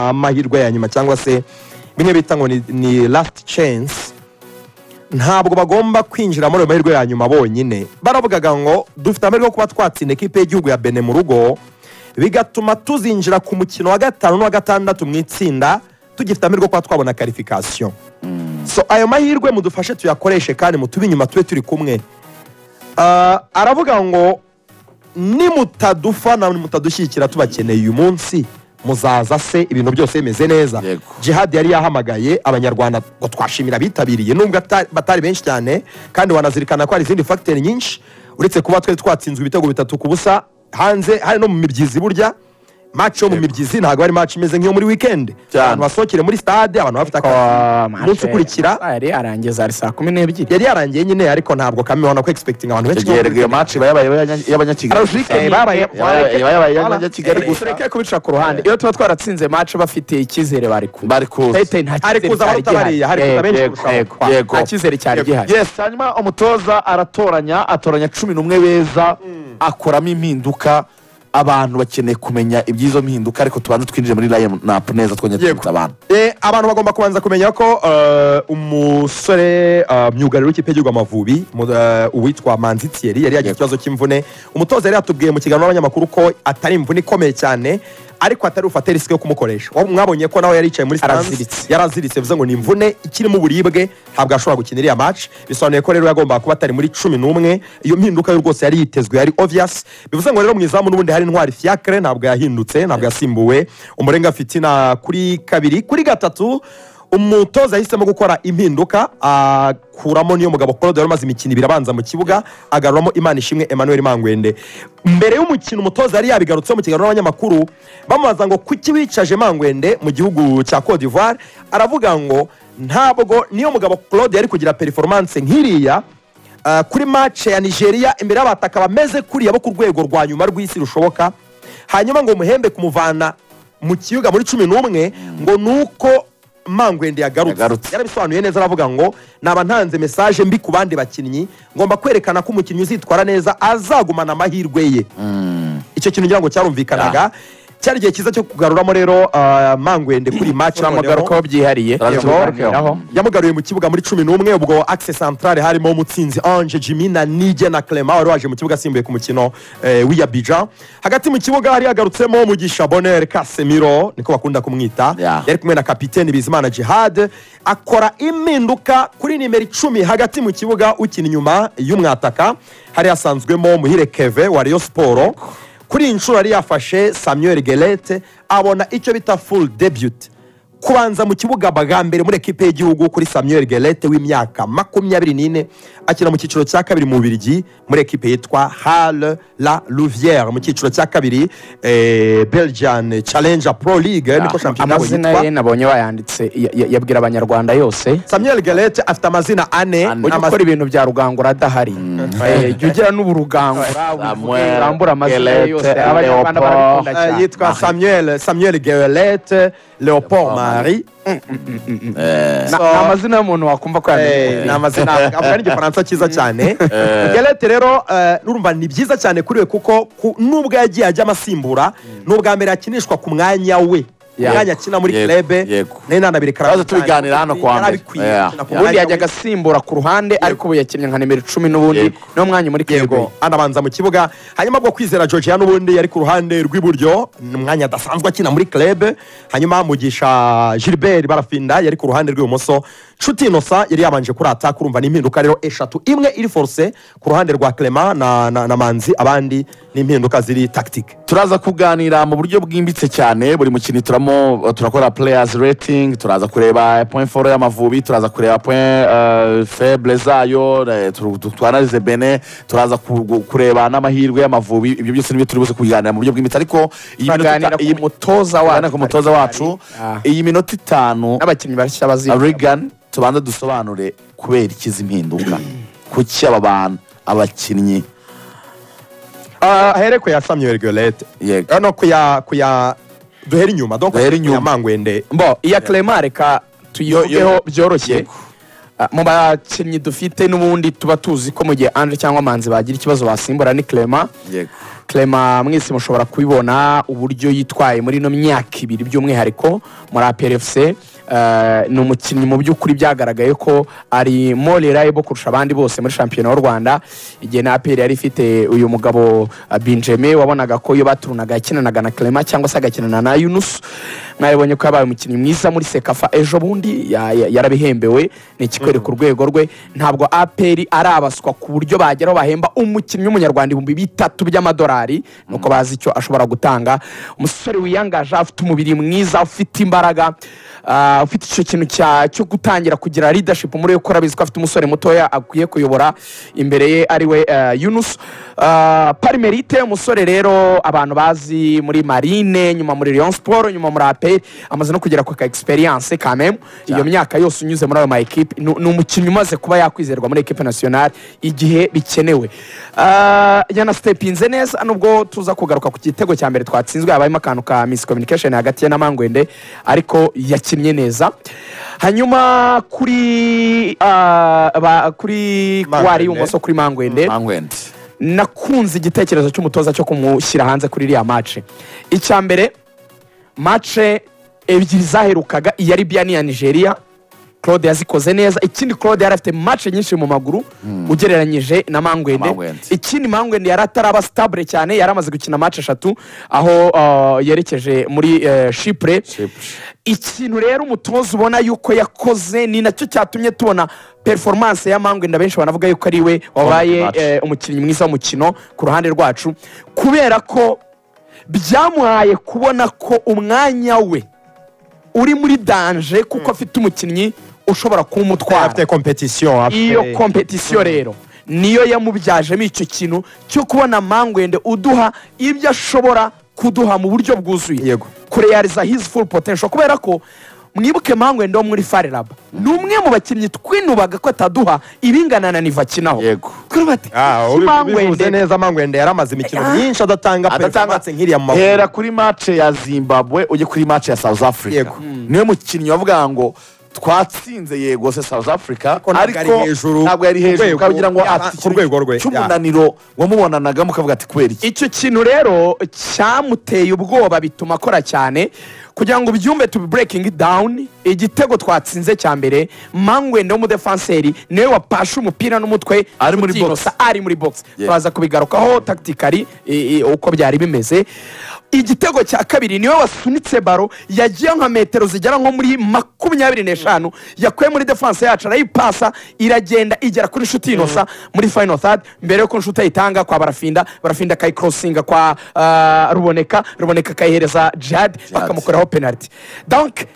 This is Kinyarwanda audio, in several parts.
amahirwe ya nyuma cyangwa se bimwe bita ngo ni- ni last chance ntabwo bagomba kwinjira muri ayo mahirwe ya nyuma bonyine baravugaga ngo dufite amahirwe yo kuba twatsinda ekipe y'igihugu ya bene mu rugo bigatuma tuzinjira ku mukino wa gatanu n'uwa gatandatu mu itsinda tugifite amahirwe yo kuba twabona karifikasiyo so ayo mahirwe mudufashe tuyakoreshe kandi mutube inyuma tube turi kumwe Ah, aravuga ngo nimutadufana nimutadushyigikira tubakeneye uyu munsi muzaza se ibintu byose bimeze neza Yego. jihad yari yahamagaye abanyarwanda ngo twashimira abitabiriye nubwo ata- batari benshi cyane kandi wanazirikana ko hari izindi fagiteri nyinshi uretse kuba twari twatsinzwe ibitego bitatu ku busa hanze hari no mu mibyizi burya maci yo mu mibyizi ntabwo ari maci imeze nk'iyo muri wikendi Cyane. abantu basohokere muri stade abantu bafite Oh, akazi umunsi mace. ukurikira Amasaha yari arangiza ari saa kumi n'ebyiri yari yarangiye nyine ariko ntabwo kami ubona ko egispekitinga abantu benshi icyo gihe regeyo maci iba yabaye y'abanyakigali gusa. Arujike, babaye- Yabaye- yabaye y'abanyakigali gusa tureke kubica ku ruhande iyo tuba twaratsinze match bafite icyizere bari ku bari kuza Pete nta Hari cyizere kuza cyari abaruta gihari. bariya, hari kuza Yego, benshi yego, kurushaho. yego. Yego. nta cyizere cyari gihari yes hanyuma umutoza aratoranya atoranya cumi n'umwe beza akoramo impinduka abantu bakeneye kumenya iby'izo mpinduka ariko tubanze twinjire muri line napu neza twongere Yego. twibutse abantu Eh, abantu bagomba kubanza kumenya ko eh, umusore eh, myugariro w'ikipe y'igihugu amavubi mu- eh, uwitwa manzi thierry yari yagize ikibazo cy'imvune umutoza yari yatubwiye mu kiganiro n'abanyamakuru ko atari imvune ikomeye cyane ariko atari bufate risike yo kumukoresha Wa- mwabonye ko nawe yari yicaye muri Araziritse. stance yaraziritse bivuze ngo ni imvune ikirimo uburibwe ntabwo ashobora gukina iriya match bisobanuye ko rero yagombaga kuba atari muri cumi n'umwe iyo mpinduka yo rwose yari yitezwe yari obvious bivuze ngo rero mu izamu n'ubundi hari intwari fiacre ntabwo yahindutse ntabwo yasimbuwe umurenga fitina kuri kabiri kuri gatatu umutoza yahisemo gukora impinduka akuramo niyo mugabo claude wari umaze imikino ibiri abanza mu kibuga agaruramo imana ishimwe emmanuel mangwende mbere y'umukino umutoza yari yabigarutseho mu kiganiro n'abanyamakuru bamubaza ngo kuki wicaje mangwende mu gihugu cya cote d'ivoire aravuga ngo ntabwo niyo mugabo claude yari kugira performance nk'iriya ah, kuri match ya nigeria imbere y'abataka bameze kuriya bo ku rwego rwa nyuma rw'isi rushoboka hanyuma ngo umuhembe kumuvana mu kibuga muri cumi n'umwe ngo ni uko mangwende yagarutse Yagarutse. yarabisobanuye neza aravuga ngo naba ntanze mesaje mbi ku bandi bakinnyi ngomba kwerekana ko umukinnyi uzitwara neza azagumana amahirwe ye icyo kintu ngira ngo cyarumvikanaga cyari igihe cyiza cyo kugaruramo rero ah, mangwende kuri iyi match turamugara noneho ko byihariye Tubiganiraho. yamugaruye mu kibuga muri cumi n'umwe ubwo axe centrale harimo umutsinzi ange jimmy na nije na clement wari waje mu kibuga asimbuye ku mukino eh, w'iyabija hagati mu kibuga hari hagarutsemo mugisha bonere kasemiro niko bakunda kumwita Yeah. yari kumwe na kapiteni bizimana jihad akora impinduka kuri nimero icumi hagati mu kibuga ukina inyuma y'umwataka hari hasanzwemo muhire keve wa Rayon siporo kuri iyi nshuro yari yafashe samuel gelete abona icyo bita full debut kubanza mu kibuga bwa mbere muri ekipe y'igihugu kuri samuel gelete w'imyaka makumyabiri n'ine akina mu cyiciro cya kabiri mu bubirigi muri ekipe yitwa hal la louvière mu cyiciro cya kabiri eh, belgian challenger pro league niko shampiyona yabo amazina yitwa ye nabonye bayanditse ya- ya- yabwira abanyarwanda yose samuel gelete afite amazina ane Ane. ujye amaz- ukora ibintu bya rugangura adahari Eh, jya ugira n'ubu rugangura Samuel, urambura amazina ye yose Elete, abanyarwanda barabikunda Leopold, eh, cyane yitwa samuel samuel gelete leopold marie Na- ni amazina y'umuntu wakumva ko Eh, ni yamenye amazina avuga n'igifaransa cyiza cyane gelete rero eh, n'urumva ni byiza cyane kuri we kuko ku- nubwo yagiye ajya amasimbura ni ubwa mbere akinishwa ku mwanya we Yego. umwanya akina muri Yego. klebe Yego. nayo nanabireka Twaza tubiganira hano kuwa mbere. Yeah. ubundi yajyaga asimbura ku ruhande ariko ubu yakinnye nka nimero icumi n'ubundi Yego. niwo mwanya muri yego kego anabanza mu kibuga hanyuma bwo kwizera georgia n'ubundi yari ku ruhande rw'iburyo ni umwanya adasanzwe akina muri club hanyuma mugisha gilbert barafinda yari ku ruhande rw'ibumoso nshuti inosa yari yabanje kurata kurumva n'impinduka rero eshatu imwe iri force ku ruhande rwa clement na, na, na manzi abandi n'impinduka ziri tactique turaza kuganira mu buryo bwimbitse cyane buri mukinnyi turamo turakora players rating turaza kureba point foro y'amavubi turaza kureba point eh, faible zayo eh, tu- tu- twanalize bene turaza ku- gu- kureba n'amahirwe y'amavubi ibyo byose nibyo turi buze kubiganira mu buryo bwimbitse ariko iyi Tuganira minota- ku iyi mutoza tuganira ku wacu mutoza wacu Ah. iyi minota itanu n'abakinnyi bashya bazi Regan tubanza dusobanure kubera ikizi impinduka kuki aba bantu abakinnyi Ah, ahere ku ya samuel golete Yego. no ku ya ku ya duhere inyuma donc Duhere ku ya inyuma. mangwende mbo iya clement reka tuyivugeho byoroshye Ah, mu bakinnyi dufite n'ubundi tuba tuzi ko mu gihe Andre cyangwa Manzi bagira ikibazo basimbura ni Clement yego Clement mwese mushobora kubibona uburyo yitwaye muri ino myaka ibiri by'umwihariko muri APR FC eh, ni umukinnyi mu by'ukuri byagaragaye ko ari more reliable kurusha abandi bose muri shampiyona y'u Rwanda igihe na APR yari ifite uyu mugabo ah, Benjamin wabonaga ko iyo baturunaga yakinanaga na Clement cyangwa se agakinana na Yunus mwabonye ko yabaye umukinnyi mwiza muri Sekafa ejo bundi ya- ya- yarabihembewe ni ikikwere ku rwego rwe ntabwo APR ari abaswa ku buryo bagera aho bahemba umukinnyi w'umunyarwanda ibihumbi bitatu by'amadolari nuko bazi icyo ashobora gutanga umusore wiyangaje afite umubiri mwiza ufite imbaraga ah, ufite icyo kintu cya- cyo gutangira kugira leadership muri we kuko urabizi ko afite umusore mutoya akwiye kuyobora imbere ye ariwe yunus parimerite umusore rero abantu bazi muri marine nyuma muri leon sport nyuma muri aperi amaze no kugera ku ka experience kamemu iyo myaka yose unyuze muri ayo ma ekipe ni ni umukinnyi umaze kuba yakwizerwa muri ekipe nationale igihe bikenewe Ah, yanasitepinze neza nubwo tuza kugaruka ku gitego cya mbere twatsinzwe habayemo akantu ka miscommunication hagati ye na mangwende ariko yakinnye neza hanyuma kuri ah, ba- kuri kuwari Mangwende. y'ibumoso kuri mangwende mangwende nakunze igitekerezo cy'umutoza cyo kumushyira hanze kuri iriya mace icya mbere mace ebyiri zaherukaga iya Libya n'iya Nigeria Claude yazikoze neza ikindi Claude yari afite mace nyinshi mu maguru ugereranyije na Mangwende Mangwende. ikindi Mangwende yari ataraba stabile cyane yari amaze gukina mace eshatu aho uh, yerekeje muri uh, Chypre ikintu rero umutoza ubona yuko yakoze ni nacyo cyatumye tubona performance ya Mangwenda benshi banavuga yuko ari we wabaye Match. eh, umukinnyi mwiza w'umukino ku ruhande rwacu kubera ko byamuhaye kubona ko umwanya we uri muri danje kuko afite umukinnyi ushobora kumutwara afite competition afite iyo kompetisiyo rero niyo yamubyajemo icyo kintu cyo kubona mangwende uduha ibyo ashobora kuduha mu buryo bwuzuye Yego. kureyariza his full potential kubera ko mwibuke mangwende wo muri farelaba ni umwe mu bakinnyi twinubaga ko ataduha ibingana na niva akinaho yego Twirirwa bati, Ah, "Iki ubi- ubivuze mangwende neza mangwende yari amaze imikino Ah. myinshi adatanga adatanga performance nk'iriya mu hera maguru kuri mace ya zimbabwe ujye kuri mace ya south africa Yego. niwe mukinnyi wavuga ngo twatsinze yego se south africa Ariko ntabwo ari hejuru, ntabwo yari hejuru urwego, ukaba ugira ngo yaba afite ku rwego rwe, ikintu cy'umunaniro wamubonanaga mukavuga ati kubera iki icyo kintu rero cyamuteye ubwoba bituma akora cyane kugira ngo ubyumve tubi breaking down igitego twatsinze cya mbere mangwende w'umudefanseri niwe wapashe umupira n'umutwe Ari muri utinosa, ari muri box Yeah. turaza kubigarukaho tactically i- i- uko byari bimeze igitego cya kabiri niwe wasunitse baro yagiye nka metero zigera nko muri makumyabiri n'eshanu yakuye muri defanse yacu arayipasa iragenda igera kuri inshuti inosa muri final third mbere yuko inshuti ayitanga kwa barafinda barafinda akayikorosinga kwa ah, ruboneka ruboneka akayihereza jihad bakamukoraho penalty donc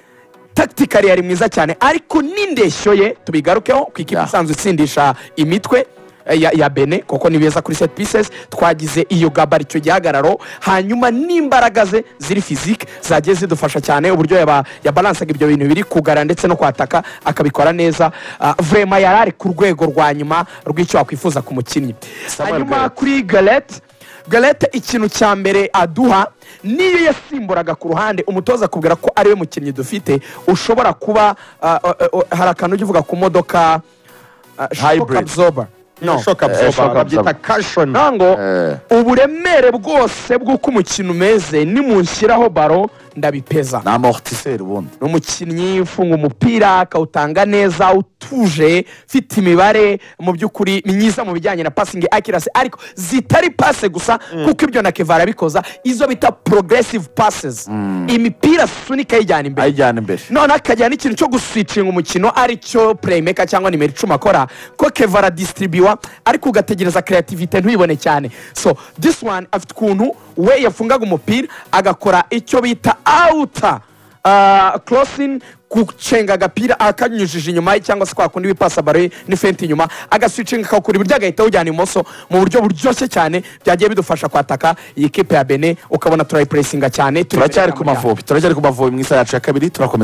tactically yari mwiza cyane ariko n'indeshyo ye tubigarukeho ku ikipe Yeah. isanzwe itsindisha imitwe eh, ya, ya bene kuko ni beza kuri set pieces twagize iyo gabari icyo gihagararo hanyuma n'imbaraga ze ziri fizike zagiye zidufasha cyane uburyo yaba- yabalansaga ibyo bintu biri kugara ndetse no kwataka akabikora neza Ah, vrema yari ari ku rwego rwa nyuma rw'icyo wakwifuza ku mukinnyi Samuel hanyuma Gareth. kuri galete galete ikintu cya mbere aduha niyo yasimburaga ku ruhande umutoza akubwira ko ariwe mukinnyi dufite ushobora kuba ah, ah, ah, hari akantu ujya uvuga ku modoka ah, shock Hybrid. absorber. No. shock Eh, shock absorber babyita absorber. caution nango Eh. uburemere bwose bw'uko umukino umeze nimunshyiraho baro ndabipeza ni amortiseri ubundi ni umukinnyi ufunga umupira akawutanga neza utuje ufite imibare mu by'ukuri myiza mu bijyanye na passing accuracy ariko zitari passe gusa kuko ibyo na kevara abikoza izo bita progressive passes imipira sunika ayijyana imbere ayijyana imbere none akajyana n'ikintu cyo guswicinga umukino ari cyo playmaker cyangwa nimero icumi akora ko keva aradistribuwa ariko ugategereza creativity ntuyibone cyane so this one afite ukuntu we yafungaga umupira agakora icyo bita outer uh, crossing gucenga agapira akanyujije inyuma ye cyangwa se kwa kundi wipasa baro ye ni fenti inyuma agaswicinga akawukura iburyo agahita awujyana imoso mu buryo buryoshye cyane byagiye bidufasha kwataka iyi kipe ya bene ukabona turayipuresinga cyane turi imbere turacyari ya ku muryango. mavubi turacyari ku mavubi mu isaha yacu ya kabiri turakomeza